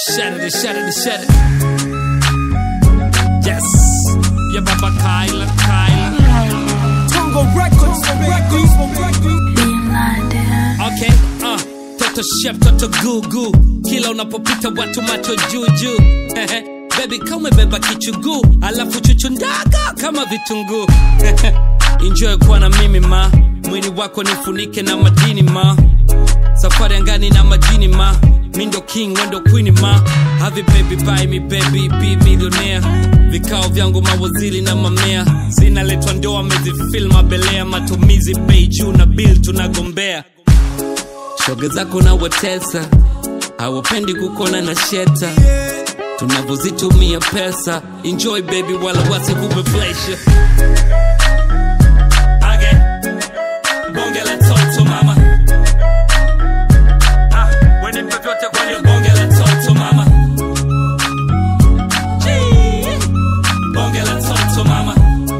Shut it, shut it, shut it. Yes. Yeah, Baba Kyla, Kyla. Congo Records, Records, Records. Okay, uh. Toto chef, toto gugu. Kila unapopita watu macho juu juu. Baby kama umebeba kichuguu, alafu chuchu ndaga kama vitunguu. Enjoy kuwa na mimi ma, mwili wako nifunike na madini ma. Safari angani na majini ma, mi ndo king wendo queen ma. Have it baby buy me baby be millionaire. Vikao vyangu mawaziri na mamea, zinaletwa ndoa amezifil mabelea, matumizi bei juu na bill tunagombea. Shoga zako na watesa, hawapendi kukona na sheta tunavyozitumia pesa enjoy baby wala wasikupe pressure Age, bonge la toto mama Ah, wenipe vyote kwenye bonge la toto mama Gee, bonge la toto mama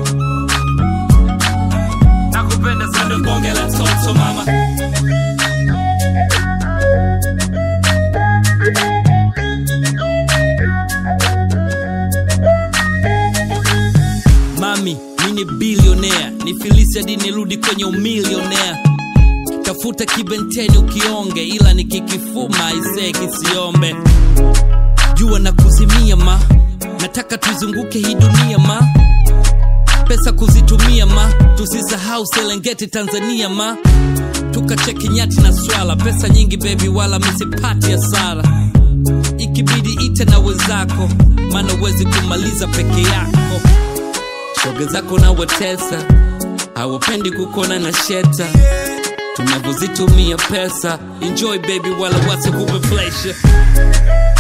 nakupenda sana bonge la toto mama mami mi ni bilionea ni filisi hadi nirudi kwenye umilionea tafuta kibenteni ukionge ila nikikifuma isee kisiombe jua na kuzimia ma nataka tuzunguke hii dunia ma pesa kuzitumia ma tusisahau selengeti tanzania ma tukacheki nyati na swala pesa nyingi bebi wala misipati hasara ikibidi ite na wenzako maana uwezi kumaliza peke yako shoga zako na watesa hawapendi kukona na sheta tunavyozitumia pesa enjoy baby wala wasikupe pressure